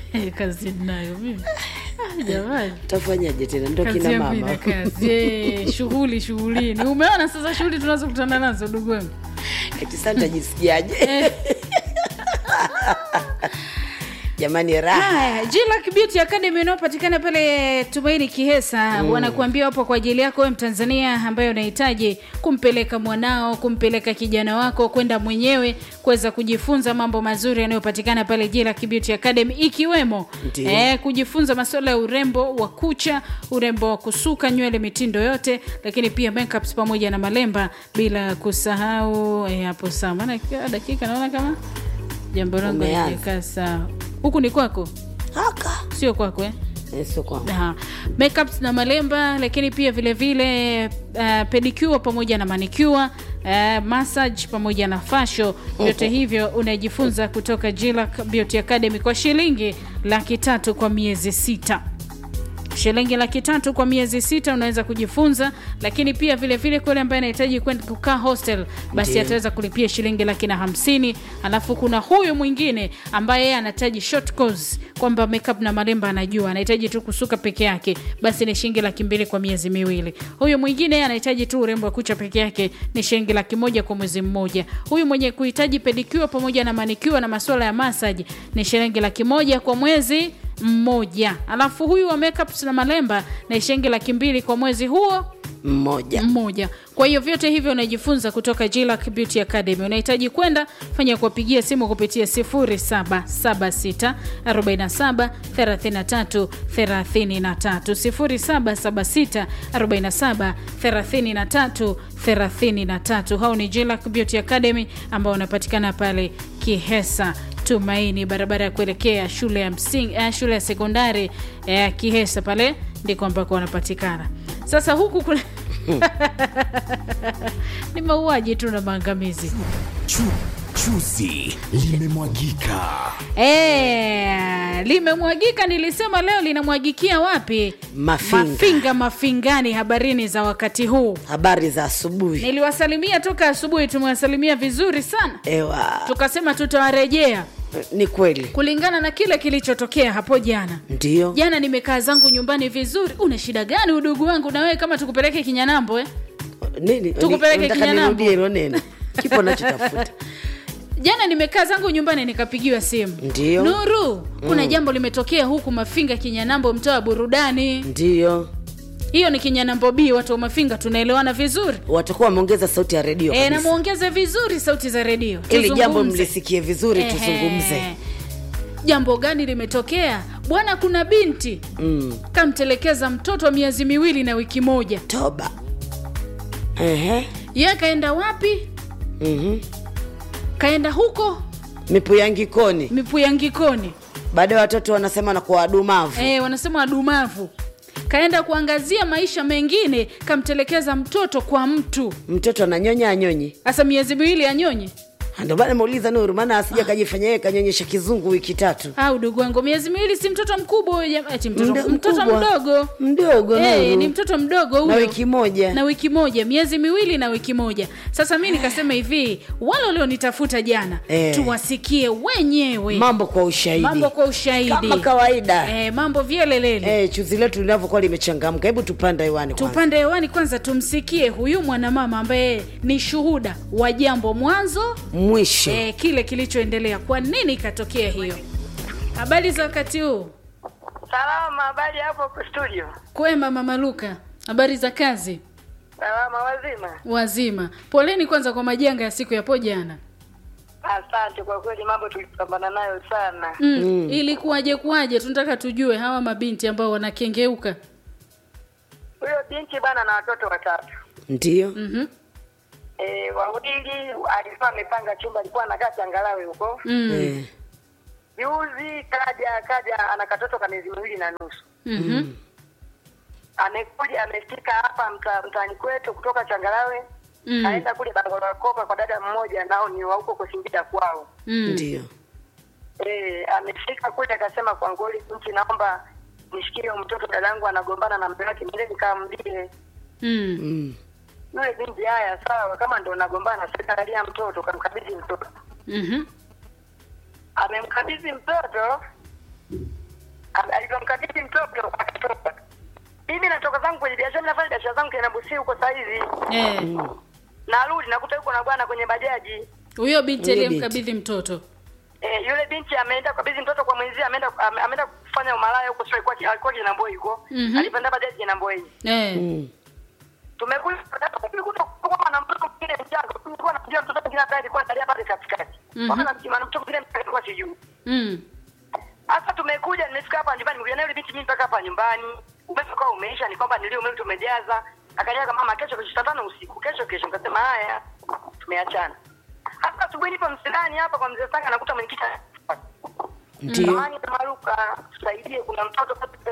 kazi nayo mimi Ah, jamani tafanyaje tena ndo kazi kina yangu ina mama kazi Eh, shughuli shughulini umeona sasa shughuli tunazokutana nazo ndugu wangu eti sasa nitajisikiaje jamani raha Haya, Jillac Beauty Academy inayopatikana pale Tumaini Kihesa mm. wanakuambia wapo kwa ajili yako wewe Mtanzania ambaye unahitaji kumpeleka mwanao, kumpeleka kijana wako kwenda mwenyewe kuweza kujifunza mambo mazuri yanayopatikana pale Jillac Beauty Academy ikiwemo Ndiyo. eh, kujifunza masuala ya urembo wa kucha, urembo wa kusuka nywele, mitindo yote, lakini pia makeups pamoja na malemba, bila kusahau eh, hapo sawa, maana kila dakika naona kama jambo langu Umeanza. halijakaa sawa. Huku ni kwako, haka sio kwako eh? Eh, sio kwangu Aha. makeups na malemba lakini pia vile vile uh, pedicure pamoja na manicure uh, massage pamoja na fasho vyote hivyo unajifunza kutoka Jillac Beauty Academy kwa shilingi laki tatu kwa miezi sita shilingi laki tatu kwa miezi sita unaweza kujifunza lakini pia vile vile kule ambaye anahitaji kwenda kukaa hostel basi Ndiyo. ataweza kulipia shilingi laki na hamsini alafu kuna huyu mwingine ambaye yeye anahitaji short course kwamba makeup na malemba anajua anahitaji tu kusuka peke yake basi ni shilingi laki mbili kwa miezi miwili huyu mwingine yeye anahitaji tu urembo wa kucha peke yake ni shilingi laki moja kwa mwezi mmoja huyu mwenye kuhitaji pedicure pamoja na manicure na masuala ya massage ni shilingi laki moja kwa mwezi mmoja alafu huyu wa makeups na malemba na shilingi laki mbili kwa mwezi huo mmoja mmoja kwa hiyo vyote hivyo unajifunza kutoka Jillac Beauty Academy unahitaji kwenda fanya kuwapigia simu kupitia 0776 47 33 33 0776 47 33 33 hao ni Jillac Beauty Academy ambao unapatikana pale Kihesa Tumaini, barabara ya kuelekea shule ya msingi, eh, shule ya sekondari eh, Kihesa pale ndiko ambako wanapatikana. Sasa huku kule ni mauaji tu na maangamizi. Chu, chuzi limemwagika. Eh, limemwagika. Nilisema leo linamwagikia wapi? Mafinga. Mafinga, Mafingani. Habarini za wakati huu, habari za asubuhi niliwasalimia toka asubuhi, tumewasalimia vizuri sana, ewa tukasema tutawarejea ni kweli kulingana na kile kilichotokea hapo jana. ndio Jana nimekaa zangu nyumbani vizuri. Una shida gani udugu wangu? Na wewe kama tukupeleke Kinyanambo eh? nini Tukupeleke Unataka Kinyanambo. nirudie hilo neno kipo nachotafuta Jana nimekaa zangu nyumbani nikapigiwa simu, Ndio. Nuru, kuna jambo limetokea huku Mafinga Kinyanambo, mtaa wa burudani. ndio Hiyo ni Kinyanambo B, watu wa Mafinga tunaelewana vizuri watakuwa wameongeza sauti ya redio e, na kabisa. muongeze vizuri sauti za redio ili jambo tuzungumze. mlisikie vizuri Ehe. tuzungumze Jambo gani limetokea bwana? Kuna binti mm. kamtelekeza mtoto wa miezi miwili na wiki moja. toba Ehe. Ye kaenda wapi? Mhm. Kaenda huko mipuyangikoni Mipuyangikoni. baada ya watoto wanasema na kwa wadumavu e, wanasema wadumavu. Kaenda kuangazia maisha mengine, kamtelekeza mtoto kwa mtu mtoto ananyonya anyonyi hasa miezi miwili anyonye. ndio maana muuliza nuru maana asija kajifanya yeye kanyonyesha kizungu wiki tatu Au ndugu wangu, miezi miwili si mtoto mkubwa huyo jama- eti mtoto, Mdo- mtoto mkubwa. mdogo mdogo Eh, Nuru. ni mtoto mdogo huyo na wiki moja na wiki moja miezi miwili na wiki moja sasa mi nikasema hivi wale walionitafuta jana Eh. tuwasikie wenyewe mambo kwa ushahidi mambo kwa ushahidi kama kawaida eh, mambo vyelelele eh, chuzi letu linavyokuwa limechangamka hebu tupanda hewani kwanza. tupande hewani kwanza tumsikie huyu mwanamama ambaye ni shuhuda wa jambo mwanzo mwisho eh, kile kilichoendelea kwa nini ikatokea hiyo habari za wakati huu Salama, habari hapo studio? kwema mama luka habari za kazi Salama, wazima. wazima poleni kwanza kwa majanga ya siku yapo jana Asante kwa kweli, mambo tulipambana nayo sana. mm. ilikuwaje kuwaje tunataka tujue hawa mabinti ambao wanakengeuka Huyo binti bana na watoto watatu ndio mm-hmm. e, wawili alikuwa amepanga chumba, alikuwa anakaa changalawe huko. mm. eh, Juzi kaja kaja ana katoto ka miezi miwili na nusu, mm-hmm. amekuja amefika hapa mta, mtaani kwetu kutoka changalawe Mm. kaenda kule Bangolo Kopa kwa dada mmoja, nao ni wa huko Kusingida kwao. mm. ndio Eh, amefika kule akasema kwa ngoli binti, naomba nishikie huyo mtoto, dadangu anagombana na mume wake, nile nikamlie mm. mm. yule binti. Haya, sawa, kama ndo nagombana, sikalia mtoto, kamkabidhi mtoto. mm-hmm. Amemkabidhi mtoto, Al- alivyomkabidhi mtoto akatoka. Mimi natoka zangu kwenye biashara, nafanya biashara zangu tena Busia huko saa hizi, Eh, narudi nakuta yuko na bwana kwenye bajaji. huyo binti Huyo aliyemkabidhi mtoto Eh, yule binti ameenda kabidhi mtoto kwa mwenzie, ameenda ame- ameenda kufanya umalaya huko, sio alikuwa alikuwa Kinamboi huko, Mhm. alipanda bajaji Kinamboi. eh. Mm. tumekuja tumekuta kwamba na mtoto mwingine mchanga, tulikuwa tunajua mtoto mwingine ambaye alikuwa analia pale katikati, Mhm. wala na mtoto mwingine mchanga alikuwa sijui. Mm. Sasa tumekuja, nimefika hapa nyumbani, nimekuja naye yule binti mimi mpaka hapa nyumbani. Umeme ukawa umeisha, ni kwamba nilio umeme tumejaza. Akaniaga mama, kesho kesho saa tano usiku, kesho kesho. Nikasema haya, tumeachana. Hasa asubuhi nipo msidani hapa kwa mzee Sanga, nakuta mwenyekiti Ndio. Samahani Maruka, tusaidie, kuna mtoto mtoto.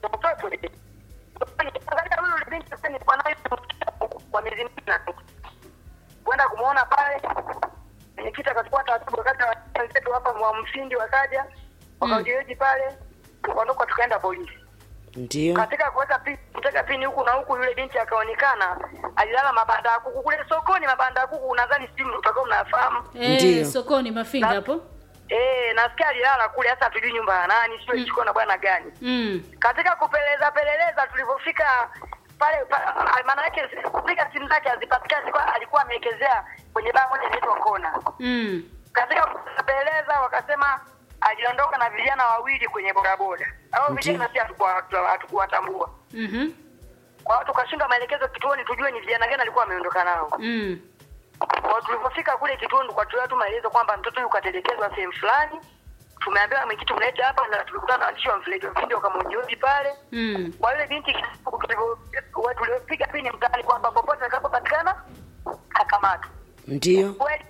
Angalia huyu yule binti sasa nilikuwa naye kwa miezi minne na nusu. Kwenda kumuona pale, mwenyekiti akachukua taratibu, wakati wa- wenzetu hapa wa mfindi wakaja wakajeji pale, tukaondoka tukaenda polisi. Ndio. Katika kuweka pini, kuteka pini huku na huku, yule binti akaonekana alilala mabanda ya kuku kule sokoni. Mabanda ya kuku unadhani simu utakuwa mnafahamu Eh, Ndio. sokoni mafinga Na- hapo Eh, nasikia alilala kule, hasa hatujui nyumba ya nani, sio ichukua na bwana gani. mm. Katika kupeleza peleleza, tulivyofika pale, pa- maana yake kufika simu zake hazipatikani, alikuwa alikuwa amewekezea kwenye baa moja inaitwa Kona. Mm. Katika kupeleleza, wakasema aliondoka na vijana wawili kwenye bodaboda. Hao vijana si hatukuwa- hatukuwatambua, Mhm. kwa hiyo tukashindwa maelekezo kituoni, tujue ni vijana gani alikuwa ameondoka nao. Mm. Kwa tulivyofika kule kituoni tukatoa tu maelezo kwamba mtoto huyu katelekezwa sehemu fulani. Tumeambiwa mwenyekiti mlete hapa, na tulikutana na waandishi wa mfeleji video wakamhoji pale. Mm. Kwa yule binti tulivyo- wa- tuliopiga pini mtaani kwamba popote atakapopatikana akamatwa. Ndio. Kweli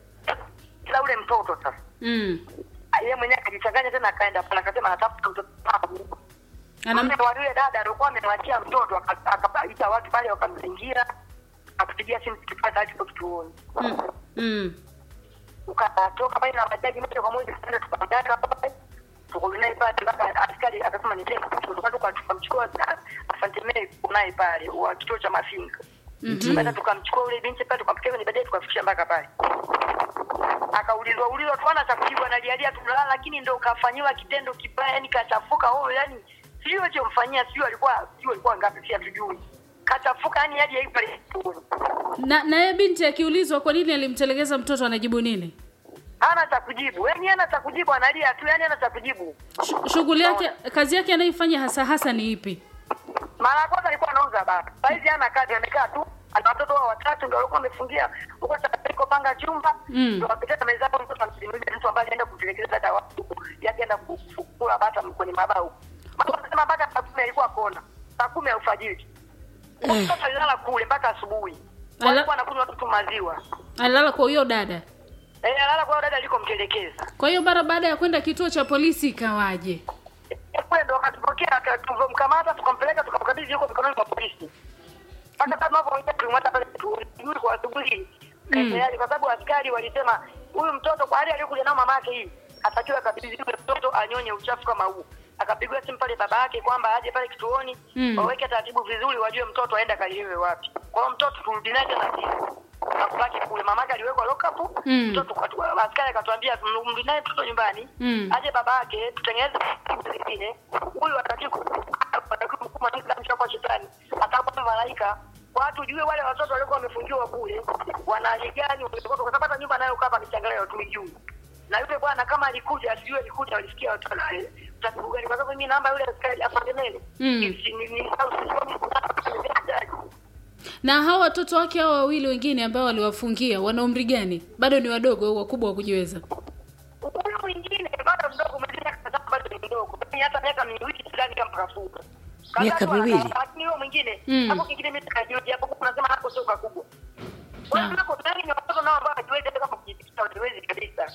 kila ule mtoto sasa Mm. yeye mwenyewe akajichanganya tena, akaenda pale akasema anatafuta mtoto wangu. Anam... Mume wa yule dada alikuwa amemwachia mtoto, aka- akaita watu pale wakamzingira, akapigia simu tukipata hadi kwa kituoni mm. Mm. ukatoka pale na bajaji moja kwa moja tukaenda tukamdaka pale tukarudi naye pale mpaka askari akasema ni tena tukatoka tukamchukua asante mimi naye pale wa kituo cha Mafinga tukaenda tukamchukua ule binti pale tukampikia kwenye bajaji tukafikisha mpaka pale akaulizwa ulizwa tuana cha kujibu analialia tunalala lakini ndo kafanyiwa kitendo kibaya yani kachafuka oh yani sio alichomfanyia sio alikuwa sio alikuwa ngapi si hatujui kachafuka yani hadi haipo pale kituoni. na na yeye binti akiulizwa kwa nini alimtelekeza mtoto anajibu nini hana cha kujibu yani hana cha kujibu analia tu yani hana cha kujibu Sh- shughuli yake kazi yake anayoifanya hasa hasa ni ipi mara ya kwanza alikuwa anauza baba saizi hana kazi amekaa tu ana watoto wao watatu ndio walikuwa wamefungia huko saiko panga chumba Mm. ndio wapita meza hapo mtoto anasimulia mtu ambaye anaenda kutelekeza dada watu yake enda kufukula bata kwenye mabao mama anasema mpaka saa kumi alikuwa kona saa kumi ya alfajiri mtoto alilala kule mpaka asubuhi Ala- alikuwa anakunywa tu maziwa alilala kwa huyo dada eh alala kwa dada alikomtelekeza kwa hiyo mara baada ya kwenda kituo cha polisi ikawaje kule ndo akatupokea tulivyomkamata tukampeleka tukamkabidhi huko mikononi mwa polisi mpaka sasa tunavyoongea tulimwata pale tujui kwa asubuhi tayari kwa sababu askari walisema huyu mtoto kwa hali aliyokuja nao mama yake hii atakiwa akabidhiwe mtoto anyonye uchafu kama huu akapigwa simu pale baba yake kwamba aje pale kituoni Mm. waweke taratibu vizuri wajue mtoto aenda kaliliwe wapi kwa hiyo mtoto turudi naye tena sisi akubaki kule mamake aliwekwa lockup Mm. mtoto kwa- askari akatuambia mrudi naye mtoto nyumbani Mm. aje baba yake tutengeneze taratibu zingine huyu atakiwa atakiwa mkuu mwanamke kwa shetani atakuwa malaika watu jue wale watoto walikuwa wamefungiwa kule wana hali gani wametoka kwa sababu hata nyumba nayo kama michangalio hatumijui na yule bwana kama alikuja asijue alikuja walisikia watu wana taratibu gani kwa sababu mimi namba yule askari afandemele Mm. ni ni ni au sisomi na hawa watoto wake hao wawili wengine ambao waliwafungia wana umri gani bado ni wadogo au wakubwa wa kujiweza huyu mwingine bado mdogo mwingine kadhaa bado ni mdogo Yaani hata miaka miwili sidhani kama kafuka Miaka miwili? lakini huyo mwingine Mm. hapo kingine mimi sikajiuji hapo unasema hapo sio kakubwa kwa Ah. hiyo hapo ndani ni watoto nao ambao hajiwezi hata kama kujipitisha hajiwezi kabisa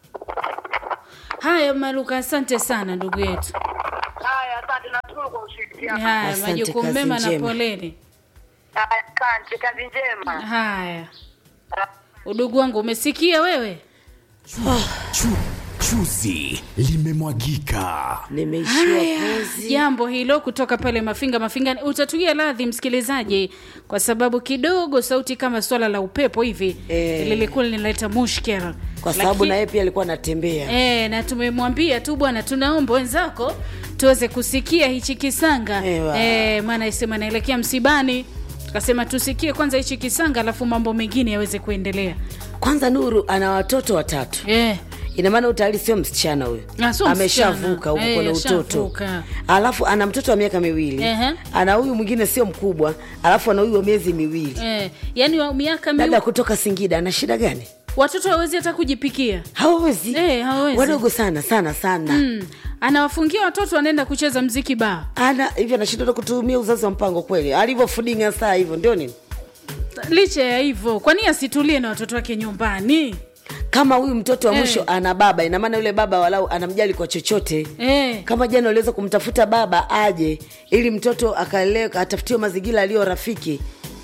haya maluka asante sana ndugu yetu haya asante nashukuru kwa ushirikiano haya Asante, majukumu kazi mema na njema. poleni haya asante kazi njema haya udugu wangu umesikia wewe Chu, chuzi limemwagika. Nimeishiwa Haya, pozi. jambo hilo kutoka pale mafinga mafinga utatugia radhi msikilizaji kwa sababu kidogo sauti kama swala la upepo hivi Eh. lilikuwa linaleta mushkil Kwa sababu Laki- na yeye pia alikuwa anatembea. E, na tumemwambia tu bwana, tunaomba wenzako tuweze kusikia hichi kisanga Ewa. e, maana isema naelekea msibani tukasema tusikie kwanza hichi kisanga alafu mambo mengine yaweze kuendelea kwanza nuru ana watoto watatu e, ina maana huyu tayari sio msichana huyo Ah, sio ameshavuka msichana. huko Eh, kwenye utoto ashavuka. alafu ana mtoto wa miaka miwili Ehe. ana huyu mwingine sio mkubwa alafu ana huyu wa miezi miwili e, yani wa miaka dada miwi, kutoka singida ana shida gani watoto hawezi hata kujipikia hawawezi Eh, hawawezi. wadogo sana sana sana mm. anawafungia watoto wanaenda kucheza mziki baa ana hivyo anashindwa kutumia uzazi wa mpango kweli alivyofudinga saa hivyo ndio nini licha ya hivyo kwani asitulie na watoto wake nyumbani kama huyu mtoto wa Eh. mwisho ana baba ina maana yule baba walau anamjali kwa chochote e, kama jana uliweza kumtafuta baba aje ili mtoto akaelewe atafutiwe mazingira aliyo rafiki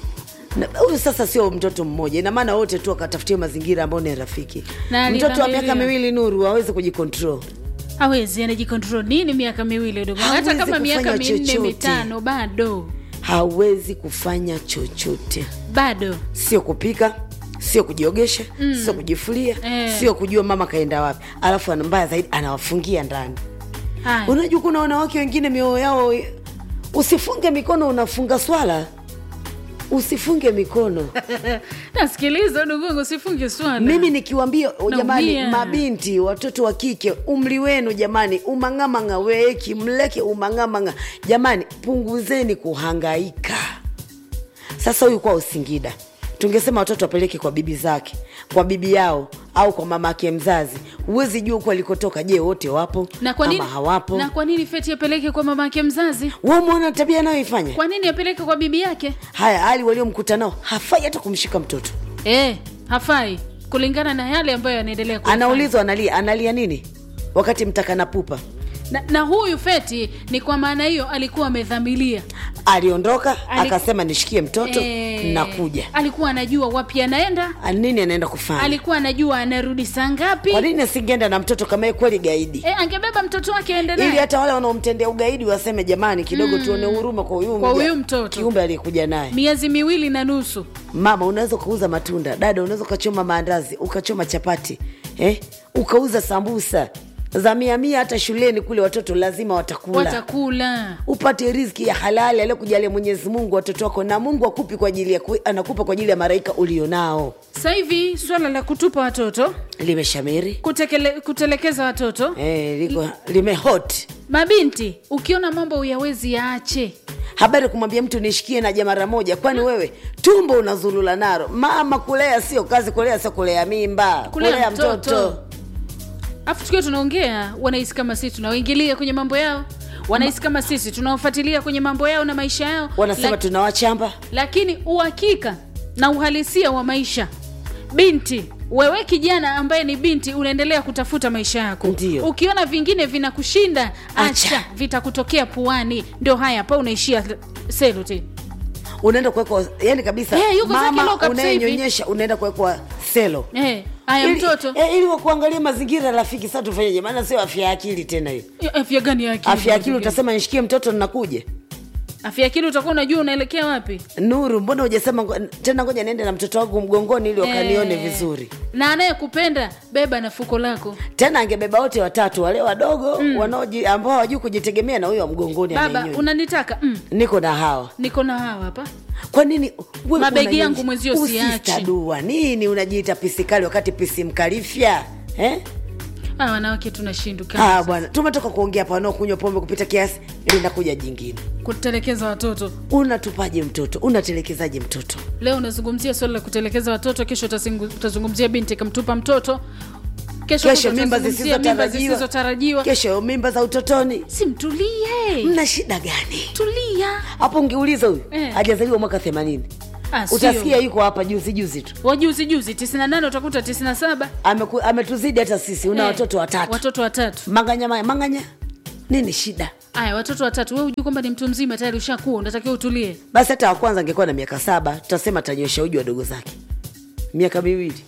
Na- huyu sasa sio mtoto mmoja ina maana wote tu akatafutiwe mazingira ambayo ni rafiki Na mtoto wa alidhamiria. miaka miwili nuru aweze kujikontrol hawezi anajikontrol nini miaka miwili udogo hata Hawezi kama miaka kufanya minne chochote. mitano bado hawezi kufanya chochote bado sio kupika sio kujiogesha mm. sio kujifulia Eh. sio kujua mama kaenda wapi alafu ana- mbaya zaidi anawafungia ndani haya unajua kuna wanawake wengine mioyo yao usifunge mikono unafunga swala usifunge mikono nasikiliza udogongo sifunge swala mimi nikiwambia jamani Naumia. mabinti watoto wa kike umri wenu jamani umang'amang'a weeki mleke umang'amang'a jamani punguzeni kuhangaika sasa huyu kwa usingida tungesema watoto wapeleke kwa bibi zake kwa bibi yao au kwa mama ake mzazi huwezi jua huku alikotoka je wote wapo na kwa nini ama hawapo na kwa nini feti apeleke kwa mama yake mzazi we umeona tabia anayoifanya kwa nini apeleke kwa bibi yake haya hali waliomkuta nao hafai hata kumshika mtoto e, hafai kulingana na yale ambayo yanaendelea kuyafanya. anaulizwa analia analia nini wakati mtakana pupa na, na huyu feti ni kwa maana hiyo alikuwa amedhamilia aliondoka Ali- akasema nishikie mtoto Eh, nakuja alikuwa anajua wapi anaenda Ah, nini anaenda kufanya alikuwa anajua anarudi saa ngapi kwa nini asingeenda na mtoto kama yeye kweli gaidi e, angebeba mtoto wake aende ili naye hata wale wanaomtendea ugaidi waseme jamani kidogo tuone huruma kwa huyu Kwa mja- huyu mtoto. kiumbe aliyekuja naye miezi miwili na nusu mama unaweza ukauza matunda dada unaweza ukachoma maandazi ukachoma chapati eh? ukauza sambusa za mia mia hata shuleni kule watoto lazima watakula watakula upate riziki ya halali aliyokujalia mwenyezi mungu watoto wako na mungu akupi kwa ajili ya ku- anakupa kwa ajili ya maraika ulionao sasa hivi swala la kutupa watoto limeshamiri kutekele, kutelekeza watoto eh, liko limehot mabinti ukiona mambo uyawezi yaache habari kumwambia mtu nishikie naja mara moja kwani wewe tumbo unazulula naro mama kulea sio kazi kulea sio kulea mimba kulea mtoto afu tukiwa tunaongea wanahisi kama sisi tunawaingilia kwenye mambo yao wanahisi kama sisi tunawafuatilia kwenye mambo yao na maisha yao wanasema Lak- tunawachamba lakini uhakika na uhalisia wa maisha binti wewe kijana ambaye ni binti unaendelea kutafuta maisha yako Ndiyo. ukiona vingine vinakushinda acha, Acha. vitakutokea puani ndio haya hapa unaishia seluti unaenda kuwekwa yani kabisa Eh, yuko zake mama lock up sasa hivi. unayenyonyesha unaenda kuwekwa selo eh, haya ili, mtoto eh, ili wakuangalia mazingira rafiki sasa tufanyeje maana sio afya ya akili tena hiyo Eh, afya gani ya akili afya ya akili ndugu yangu? utasema nishikie mtoto ninakuja afya ya akili utakuwa unajua unaelekea wapi nuru mbona hujasema ngo- tena ngoja niende na mtoto wangu mgongoni ili wakanione Eh, vizuri na anayekupenda beba na fuko lako tena angebeba wote watatu wale wadogo mm. wanaoji ambao hawajui kujitegemea na huyo wa mgongoni baba anayenyonya. unanitaka mm, niko na hawa niko na hawa hapa kwa nini wewe Mabegi unanyonya- yangu mwenzio siachi. Usistadua. nini unajiita pisikali wakati pisi mkalifya eh? ah, wanawake tunashinduka Ah, bwana tumetoka kuongea hapa wanaokunywa pombe kupita kiasi linakuja jingine kutelekeza watoto unatupaje mtoto unatelekezaje mtoto leo unazungumzia swala la kutelekeza watoto kesho utazingu- utazungumzia binti kamtupa mtoto kesho kesho kutwa mimba utazungumzia mimba zisizotarajiwa zisizotarajiwa kesho mimba za utotoni si mtulie mna shida gani tulia hapo ungeuliza huyu Eh. hajazaliwa mwaka themanini Ah, sio. utasikia yuko hapa juzi juzi tu wajuzi juzi 98 utakuta 97 Ameku, ametuzidi hata sisi una Eh, watoto watatu watoto watatu manganya maya manganya nini shida aya watoto watatu we ujui kwamba ni mtu mzima tayari ushakuwa unatakiwa utulie basi hata wa kwanza angekuwa na miaka saba tutasema tanyosha uji wadogo zake miaka miwili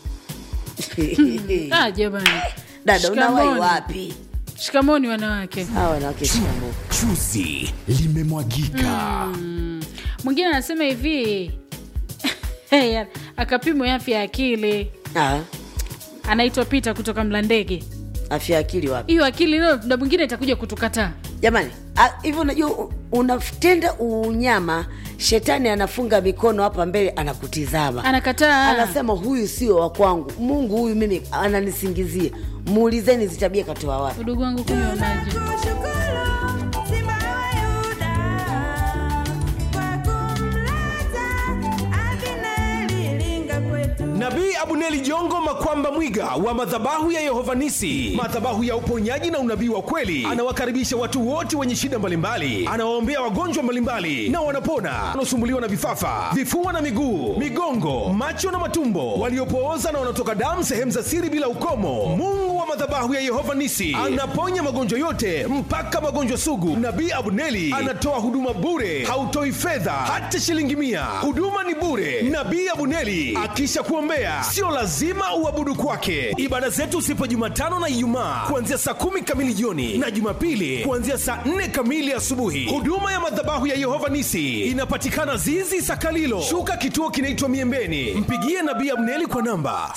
ah, jamani dada unawai Shikamoni. wapi shikamoni wanawake hawa wanawake shikamo Chuzi limemwagika. mwingine anasema hivi hey, akapimwa afya ya akili Ah, anaitwa pita kutoka mlandege afya ya akili wapi hiyo akili leo na mwingine itakuja kutukataa jamani a- hivi unajua u- unatenda unyama shetani anafunga mikono hapa mbele anakutizama anakataa anasema huyu sio wa kwangu mungu huyu mimi ananisingizia muulizeni zitabia katoa wapi udugu wangu kunywa maji nabii abuneli jongo makwamba mwiga wa madhabahu ya yehovanisi madhabahu ya uponyaji na unabii wa kweli anawakaribisha watu wote wenye shida mbalimbali anawaombea wagonjwa mbalimbali na wanapona wanaosumbuliwa na vifafa vifua na miguu migongo macho na matumbo waliopooza na wanaotoka damu sehemu za siri bila ukomo mungu wa madhabahu ya yehova nisi anaponya magonjwa yote mpaka magonjwa sugu nabii abuneli anatoa huduma bure hautoi fedha hata shilingi mia huduma ni bure nabii abuneli akisha kuombea sio lazima uabudu kwake ibada zetu sipo jumatano na ijumaa kuanzia saa kumi kamili jioni na jumapili kuanzia saa nne kamili asubuhi huduma ya madhabahu ya yehova nisi inapatikana zizi sakalilo shuka kituo kinaitwa miembeni mpigie nabii abneli kwa namba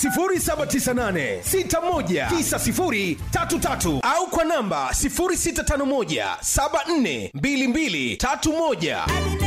798619033 au kwa namba 0651742231